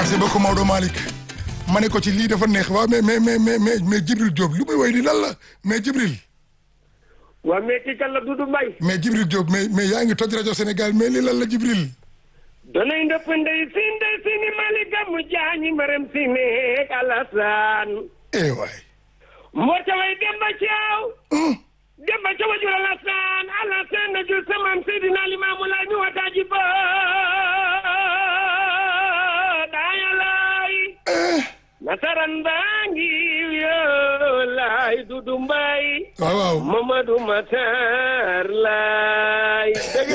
merci beaucoup Maodo Malick ma ne ko ci lii dafa neex waaw mais mais mais mais mais mais Djibril Diop lu muy woy di lan la mais Djibril waa mais kii kan la Doudou Mbaye mais Djibril Diop mais mais yaa ngi toj rajo Sénégal mais lii lan la Djibril donay ndëpp ndey si ndey si ni mali gamu jaañi maram si neek alasaan eh waay moo ca way demba caaw demba ca wajur alasaan alasaan na jur samam seydina limaamu laay mi wataaji ba daayalaay nasaran baa ngi yoo laay Doudou Mbaye waaw waaw Mamadou Matar laay dëgg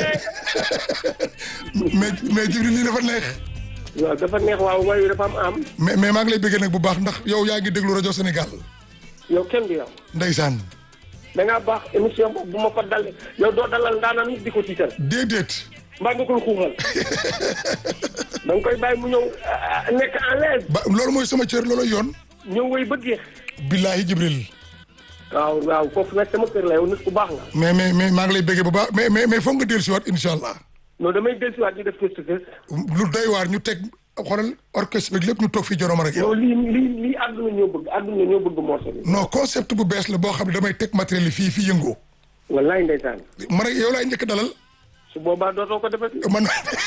mais mais Djibril lii dafa neex waaw dafa neex waaw wayu dafa am am mais mais maa ngi lay bëggee nag bu baax ndax yow yaa ngi déglu rajo Sénégal yow kenn du yow ndeysaan da ngaa baax émission boobu bu ma ko dal yow doo dalal ndaanaan nit di ko tiital déedéet mbaa nga koy xuuxal da nga koy bàyyi mu ñëw ah, nekk en l'aise ba loolu mooy sama cër loolu yoon ñëw wéy ba jeex billaahi Djibril waaw waaw foofu nag sama kër la yow nit ku baax nga mais mais mais maa ngi lay bëggee bu baax mais mais mais foog nga dellu si waat incha allah non damay dellusiwaat ñu def face to face lu doy waar ñu teg xoolal orchestre bi lépp ñu toog fii joroma rek yow yow lii lii lii àdduna ñoo bëgg àdduna ñoo bëgg morceau bi non concept bu bees la boo xam ne damay teg matériel yi fii fii yëngoo wallaay ndeysaan man ak yow laay njëkk dalal su boobaa dootoo ko defati man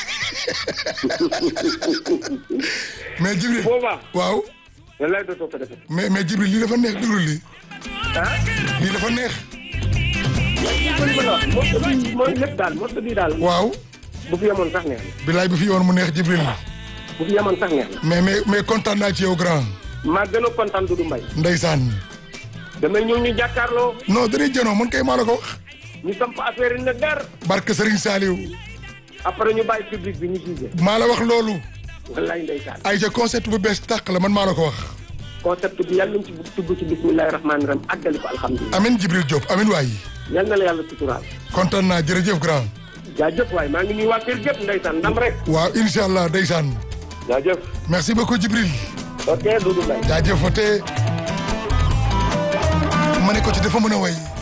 mais Djibril boobaa waaw wallaay dootoo ko defati mais mais Djibril lii dafa neex déglu lii ah lii dafa neex li ma la wax morceau bi mooy lépp daal morceau bi daal waaw bu fi yemoon sax neex na bilaay bi fi yoon mu neex Djibril bu fi yemoon sax neex na mais mais mais kontaan naa ci yow grand maa gën a kontaan Doudou Mbaye ndeysaan damay ñëw ñu jàkkaarloo non dañuy janoo man kay maa la ko wax ñu samp affaire yi nag dar barke Serigne Saliou après ñu bàyyi public bi ñu jugé maa la wax loolu wallaay ndeysaan ay ca concept bu bees tàq la man maa la ko wax concept bi yàlla nañ ci tugg ci bismillahi rahmaani rahim àggali ko alhamdulilah amin Djibril Diop amin waay yal na la yàlla suturaal kontaan naa jërëjëf grand jaajëf waay maa ngi nuyu waa kër gépp ndeysaan ndam rek waaw incha allah ndeysaan jaajëf merci beaucoup Djibril ok Doudou Mbaye jaajëf te ma ne ko ci dafa mën a way